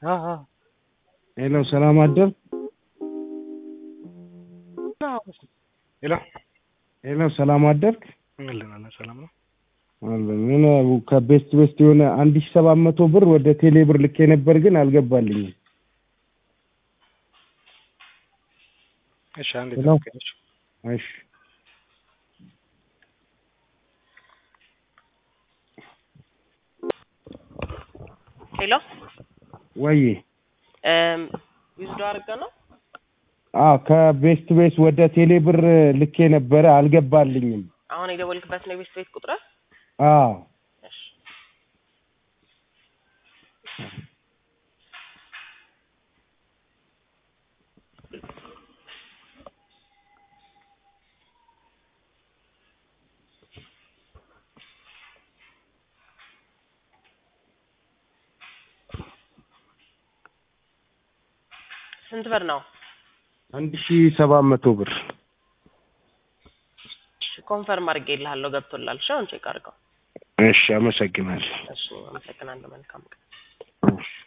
አዎ አዎ ሄሎ ሰላም አደር ሄሎ ሄሎ ሰላም አደርክ አለን አለን ሰላም ነው አለን ምን ከቤስት ቤስት የሆነ አንድ ሺህ ሰባት መቶ ብር ወደ ቴሌ ብር ልኬ ነበር ግን አልገባልኝም እሺ አንዴ ሄሎ። ጠብቀኝ እሺ እሺ ሄሎ ወይ ዊዝዶ አድርገ ነው አ ከቤስት ቤስ ወደ ቴሌ ብር ልኬ ነበረ አልገባልኝም አሁን የደወልክበት ነው የቤት ቤት ቁጥር አዎ እሺ ስንት ብር ነው አንድ ሺህ ሰባት መቶ ብር ኮንፈርም አድርጌልሃለሁ ገብቶላል እሺ አሁን ቼክ አድርገው እሺ አመሰግናለሁ እሺ አመሰግናለሁ መልካም ቀን እሺ